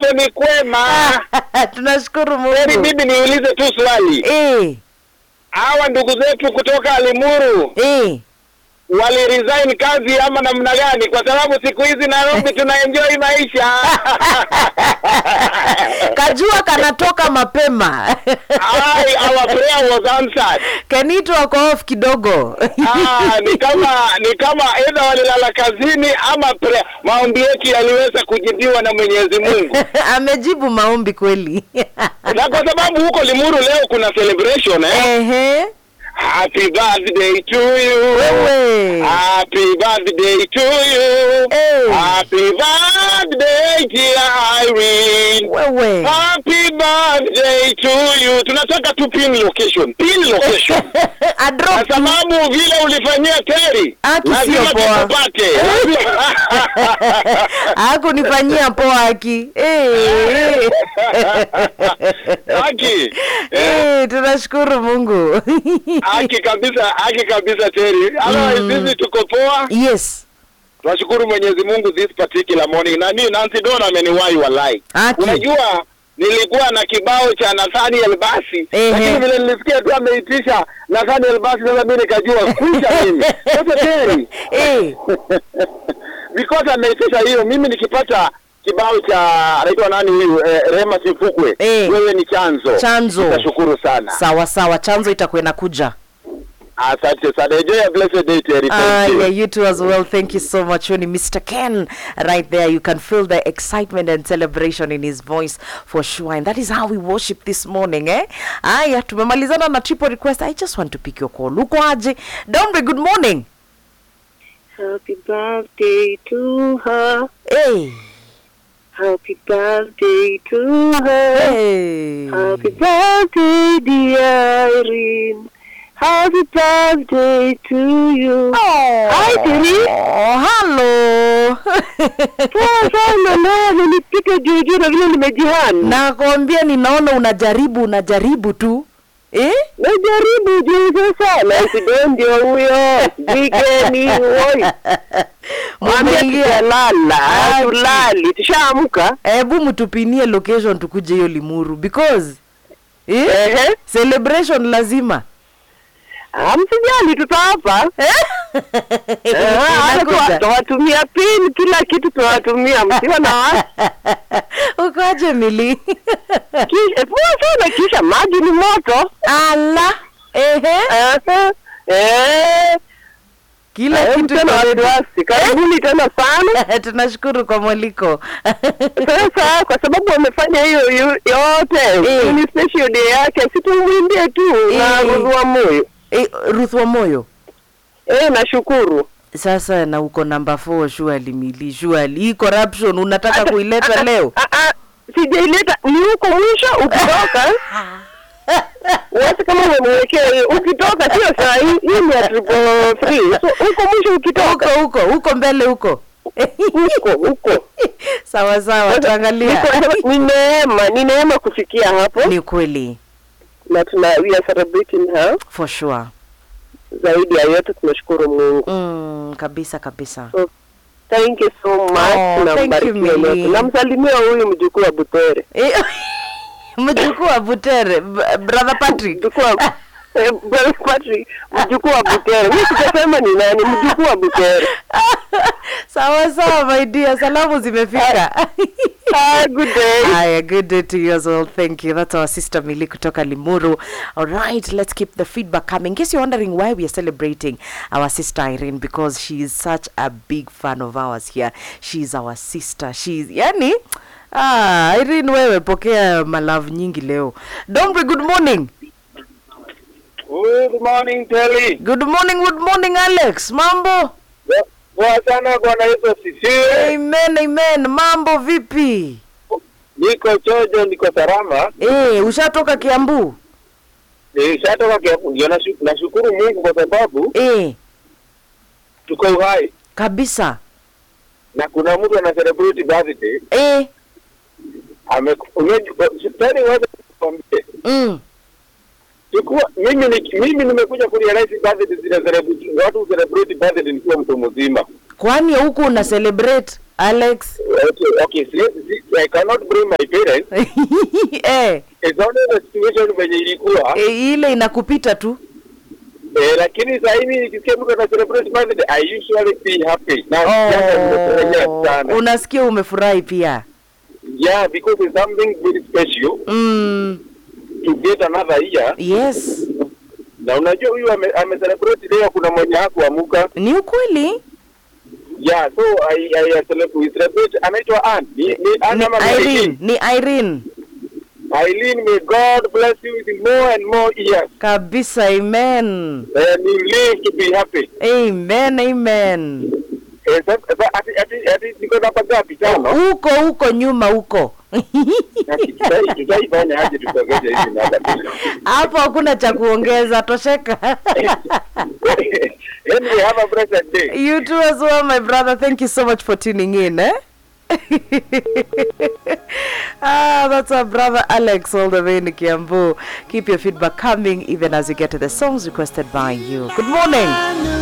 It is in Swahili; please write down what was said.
Huko ni kwema. tunashukuru Heri Mungu. mimi niulize tu swali. Eh, Hawa ndugu zetu kutoka Alimuru eh. wali resign kazi ama namna gani? Kwa sababu siku hizi Nairobi tuna enjoy maisha. Kajua kanatoka mapema. Ai, our prayer was answered. Kenito ako off kidogo. Ah, ni kama ni kama either walilala kazini ama prayer. Maombi yetu yaliweza kujibiwa na Mwenyezi Mungu. Amejibu maombi kweli. Na kwa sababu huko Limuru leo kuna celebration eh. Ehe. Happy birthday to you. Wewe. Happy birthday to you. Eh. Happy birthday dear Irene. Wewe. Happy birthday to you. Tunataka tu pin location. Pin location. A Kwa drop. sababu vile ulifanyia Terry. Haki lazima sio poa. tukupate. Hakunifanyia poa haki. Eh. Haki. Eh, Eh, tunashukuru Mungu. Haki kabisa, haki kabisa Terry. Otherwise Mm. sisi tuko poa. Yes. Tunashukuru Mwenyezi Mungu this particular morning. Na mimi Nancy Dona ameniwahi wallahi. Haki. Unajua nilikuwa na kibao cha Nathaniel Basi Ehe. lakini vile nilisikia tu ameitisha Nathaniel Basi, sasa mimi nikajua kuisha mimi sasa Terry Eh. because ameitisha hiyo, mimi nikipata kibao cha anaitwa nani huyu eh, Rema Sifukwe Eh. wewe ni chanzo Chanzo. nitashukuru sana Sawa sawa, chanzo itakuwa inakuja. asante sana enjoy a blessed day Terry Ah, thank you yeah, you too as well. Thank you so much, Winnie. Mr. Ken, right there. You can feel the excitement and celebration in his voice for sure. And that is how we worship this morning, eh? Aya, tumemalizana na triple request. I just want to pick your call. Uko aje? Dombe, good morning. Happy birthday to her. Hey. Happy birthday to her. Hey. Happy birthday, dear Irene. Happy birthday to you. Oh. Hi, Terry. Oh, hello. Poa sana leo nilipika juujuu na vile nimejihani. Nakwambia ninaona unajaribu unajaribu tu. Eh? Najaribu juu sana. Sido ndio huyo. Jigeni woi. Mwambie Mumeingia. tutalala. Aje. Tulali. Tushaamka. Hebu mtupinie location tukuje hiyo Limuru because eh? Ehe. celebration lazima Ah, Msijali tutawapa. Eh, hata tuwa- Inakuja. tuwatumia pin kila kitu tunawatumia msiwa na wasi. ukoaje mili Kisha- poa sana kisha maji ni moto ala ehe Ehe. Eh, kila eh, kitu tena iko ready. wasiwasi karibuni tena sana tunashukuru kwa mwaliko sasa kwa sababu wamefanya hiyo yu- yote Eh. ni special day yake situmwimbie tu na Eh. Ruth wa moyo eh, Ruth wa moyo eh nashukuru sasa na uko namba 4 surely mili surely hii corruption unataka Hata- kuileta ah, ah, leo ah, ah, sijaileta ni huko mwisho ukitoka Wasi kama umemwekea hiyo ukitoka sio saa hii hii ni ya triple three so huko mwisho huko ukitoka huko huko mbele huko huko huko sawa sawa Sasa, tuangalia niko- ni neema ni neema kufikia hapo ni kweli na tuna we are celebrating her for sure zaidi ya yote tunashukuru Mungu mm, kabisa kabisa so, thank you so much Oh, na thank you, mbarikiwe Millie. nyote namsalimia huyu mjukuu wa Butere Eh, mjukuu wa Butere b- brother Patrick mjukuu wa eh, Brother Patrick mjukuu wa Butere mimi sitasema ni nani mjukuu wa Butere sawa sawa my dear salamu zimefika ah, good day Aya, good day to you as well. Thank you. That's our sister Mili kutoka Limuru. All right, let's keep the feedback coming. In case you're wondering why we are celebrating our sister Irene, because she is such a big fan of ours here. She's our sister. She's yani Ah, Irene wewe pokea malavu nyingi leo. Dombe, good morning. Good morning Terry. Good morning, good morning Alex. Mambo? Poa sana Bwana Yesu asifiwe. Amen, amen. Mambo vipi? Niko chojo, niko salama. Eh, ushatoka Kiambu? Nishatoka Kiambu, ndio nashu- nashukuru Mungu kwa sababu Eh, tuko uhai kabisa. na kuna mtu ana celebrate birthday Eh, ame Terry, wewe nikwambie mm. Chukua mimi ni mimi nimekuja kurealize birthday zile celebrate watu celebrate birthday nikiwa mtu mzima. kwani huku una celebrate alex Okay, okay. See, see, I cannot blame my parents. eh, It's only the situation venye ilikuwa. eh, ile inakupita tu Eh, lakini saa hivi nikisikia mtu ana celebrate birthday, I usually be happy. Na jana nimefurahia oh, sana. unasikia umefurahi pia Yeah, because it's something very special mm, to get another year. yes Na unajua huyu ame, ame celebrate leo, kuna mwenye hakuamuka. ni ukweli Yeah, so I I celebrate, we celebrate anaitwa Ann. Ni ni Ann ni ama irene Eileen. ni irene Eileen, may God bless you with more and more years. kabisa amen And you live to be happy. amen amen Eh, sa- sa- ati ati ati niko na pagapi tano. huko huko nyuma huko Ati tutai- Tutaifanya aje tutogeshe hizi namba. hapo hakuna cha kuongeza tosheka Anyway, have a blessed day. you too as well my brother thank you so much for tuning in eh? ah, that's our brother Alex all the way in Kiambu. Keep your feedback coming even as you get to the songs requested by you. Good morning.